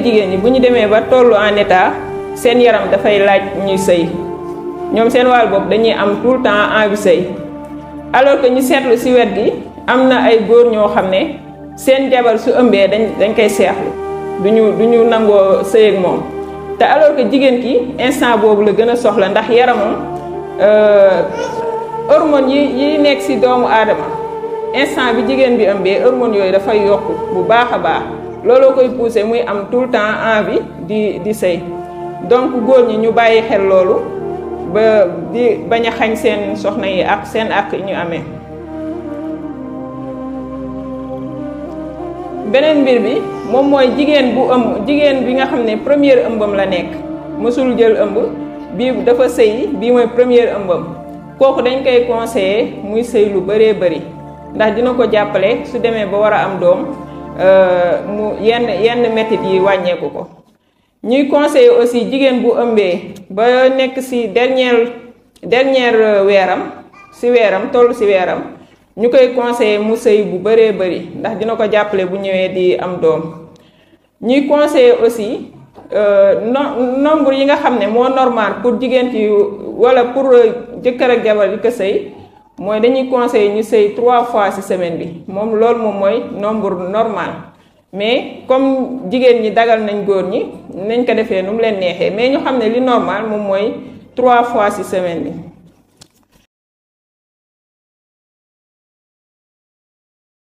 jigéen ñi bu ñu demee ba tollu en état seen yaram dafay laaj ñuy sëy ñoom seen wàll bopp dañuy am tout le temps envie sëy alors que ñu seetlu ci wet gi am na ay góor ñoo xam ne seen jabar su ëmbee dañ dañ koy seexlu duñu duñu nangoo sëy ak moom te alors que jigéen ki instant boobu la gën a soxla ndax yaramam hormone yi yi nekk ci doomu aadama instant bi jigéen bi ëmbee hormone yooyu dafay yokk bu baax a baax looloo koy pousser muy am tout le temps envie di di sëy donc góor ñi ñu bàyyi xel loolu ba di bañ a xañ seen soxna yi ak seen ak ñu amee beneen mbir bi moom mooy jigéen bu ëmb jigéen bi nga xam ne première ëmbam la nekk mësul jël ëmb bii dafa sëy bii mooy première ëmbam kooku dañ koy conseiller muy sëy lu bëree bëri ndax dina ko jàppale su demee ba war a am doom mu yenn yenn métit yi wàññeeku ko ñuy conseiller aussi jigéen bu ëmbee ba nekk ci dernière dernière weeram ci weeram toll ci weeram ñu koy conseiller mu sëy bu bëree bëri ndax dina ko jàppale bu ñëwee di am doom ñuy conseiller aussi no nombre yi nga xam ne moo normal pour jigéen ki walla pour jëkkër ak jabar yi ko sëy mooy dañuy conseiller ñu sëy trois fois ci semaine bi moom loolu moom mooy nombre normal mais comme jigéen ñi dagal nañ góor ñi nañ ko defee nu mu leen neexee mais ñu xam ne li normal moom mooy trois fois ci semaine bi